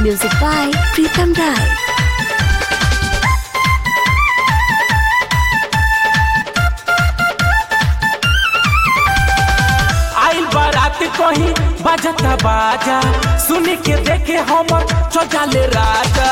Music by Pritam Rai. आइल बारात कहीं बाजता बाजा सुन के देखे हमर चौचाले राजा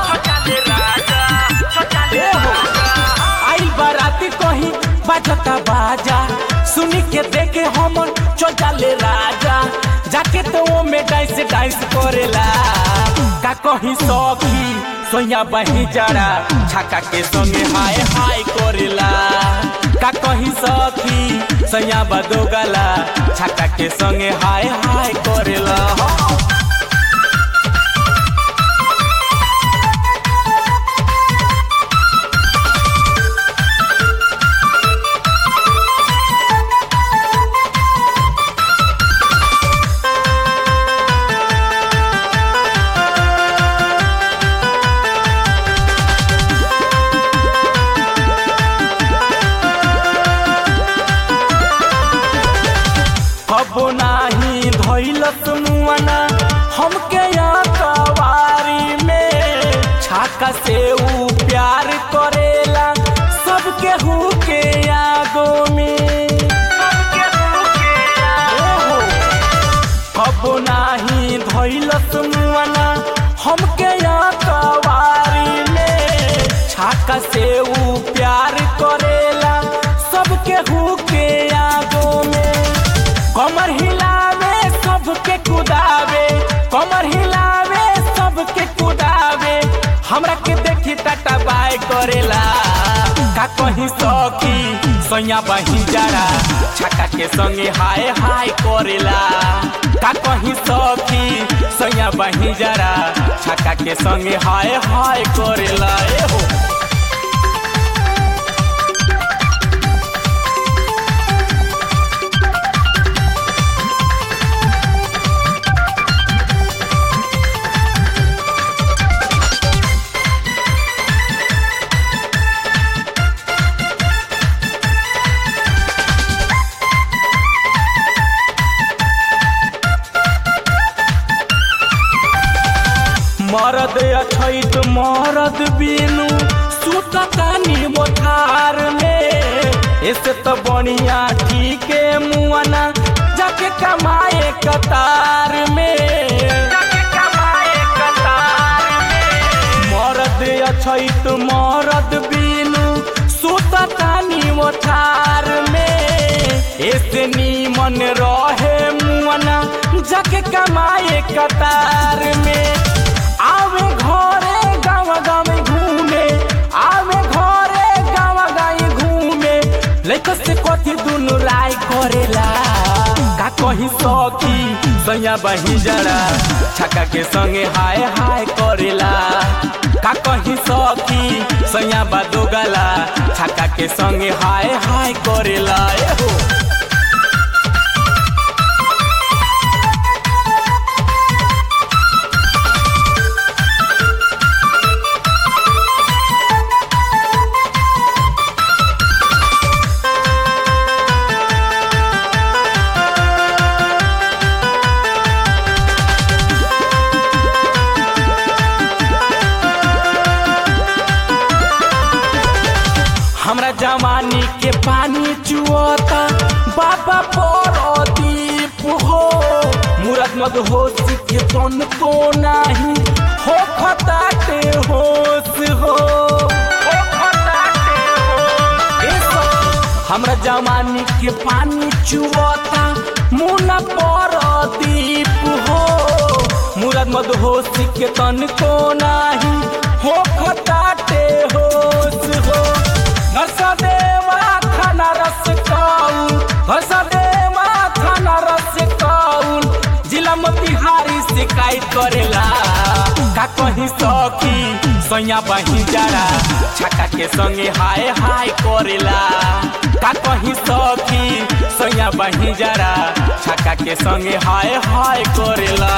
ए हो। आइल बारात कहीं बाजता बाजा सुन के देखे हमर चौचाले राजा जाके तो वो में डांस डांस करेला का कहीं सौखी सोया बही जरा छाका के संगे हाय हाय करेला का कहीं सखी सैया बदो गला छाका के संगे हाय हाय करेला अब नाही धैलत मुआना हमके यहाँ कवारी में छाका से ऊ प्यार करेला सबके हु के आगो में ओहो। अब नाही धैलत मुआना हमके यहाँ कवारी में छाका से ऊ प्यार करेला सबके हु के आगो में कमर हिलावे सबके कुदावे कमर हिलावे सबके कुदावे हमरा के देखी टाटा बाय करेला का कहीं सखी सैया बही जरा छक्का के संगे हाय हाय करेला का कहीं सखी सैया बही जरा छक्का के संगे हाय हाय करेला ए हो मरद अछैत मरद बिनु सुततानी मोथार में ऐसे तो बढ़िया ठीक मुआना जाके कमाए कतार में मरद अछैत मरद बिनु सुततानी मोथार में ऐसे नीमन रहे मुआना जाके कमाए कतार में आवे घरे गाँव गाँव घूमे आवे घरे गाँव गाँव घूमे लैको से कथी दुनु राय करेला का कहीं सखी सैया बही जरा छक्का के संगे हाय हाय करेला का कहीं सखी सैया बादो गला छक्का के संगे हाय हाय करेला ए हो हमरा जवानी के पानी चुअता बाबा पर दीप हो मुरत मद हो के तन को नाही हो खताते होश हो ए सब हमरा जवानी के पानी चुअता मुना पर दीप हो मुरत मद हो के तन को नाही हो खताते होश हो हसदेवा खाना रस कौल हसदेवा खाना रस कौल जिला मोतिहारी शिकायत करेला का कहीं सखी सैया बही जरा छक्का के संगे हाय हाय करेला का कहीं सखी सैया बही जरा छक्का के संगे हाय हाय करेला